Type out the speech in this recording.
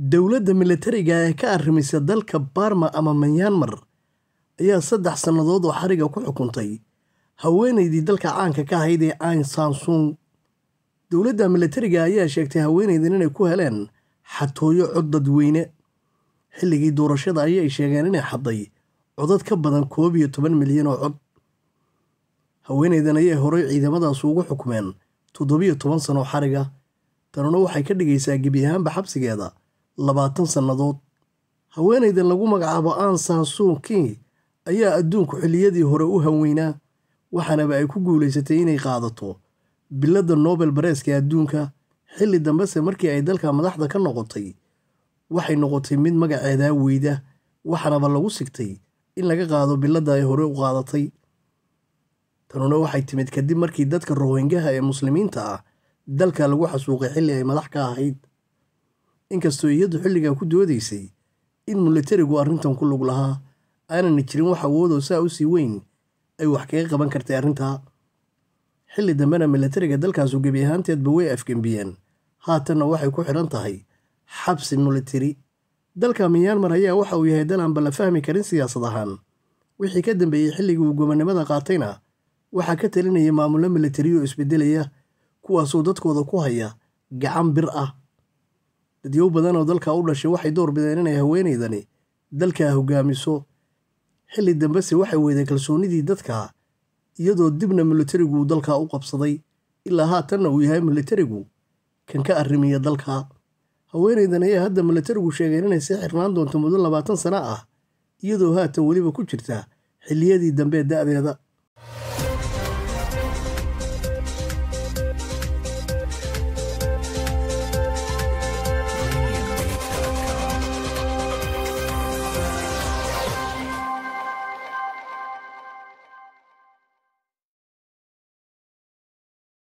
Dowladda militariga ee ka arrimaysa dalka Burma ama Myanmar ayaa saddex sannadood oo xariga ku xukuntay haweeneydii dalka caanka ka ahayd ee Aung San Suu dowladda militariga ayaa sheegtay haweeneydan inay ku heleen xatooyo cod dadweyne xilligii doorashada ayay sheegeen inay xadday codad ka badan koob iyo toban milyan oo cod haweeneydan ayay horey ciidamadaas ugu xukmeen toddobiyo toban sano xariga tanuna waxay ka dhigaysaa gebi ahaanba xabsigeeda labaatan sannadood haweeneydan lagu magacaabo Aung San Suu Kyi ayaa adduunku xilliyadii hore u hanweynaa waxaanaba ay ku guulaysatay inay qaadato biladda Nobel Bareeska adduunka xilli dambese markii ay dalka madaxda ka noqotay waxay noqotay mid magaceedaa weyda waxaanaba lagu sigtay in laga qaado biladda ay hore u qaadatay tanuna waxay timid kadib markii dadka rohingaha ee muslimiinta ah dalka lagu xasuuqay xilli ay madax ka ahayd inkastoo iyadu xilligaa ku doodaysay in militarigu arrintan ku lug lahaa aanana jirin wax awoodoo saa u sii weyn ay wax kaga qaban kartay arrintaa xilli dambena militariga dalkaasu gebi ahaanteedba way afgembiyeen haatanna waxay ku xidhan tahay xabsi militari dalka myanmar ayaa waxa uu yahay dal aanba la fahmi karin siyaasad ahaan wixii ka dambeeyey xilligii uu gobonnimada qaatayna waxaa ka talinaya maamullo militari oo isbedelaya kuwaasoo dadkooda ku haya gacan bir ah dadyow badan oo dalka u dhashay waxay door bideen inay haweeneydani dalkaa hogaamiso xilli dambese waxay weyday kalsoonnidii dadka iyadoo dibna militarigu uu dalka u qabsaday ilaa haatanna uu yahay militarigu kan ka arrimiya dalka haweeneydan ayaa hadda militarigu sheegeen inay sii xirnaan doonto muddo labaatan sano ah iyadoo haatan weliba ku jirta xilliyadii dambe da'deeda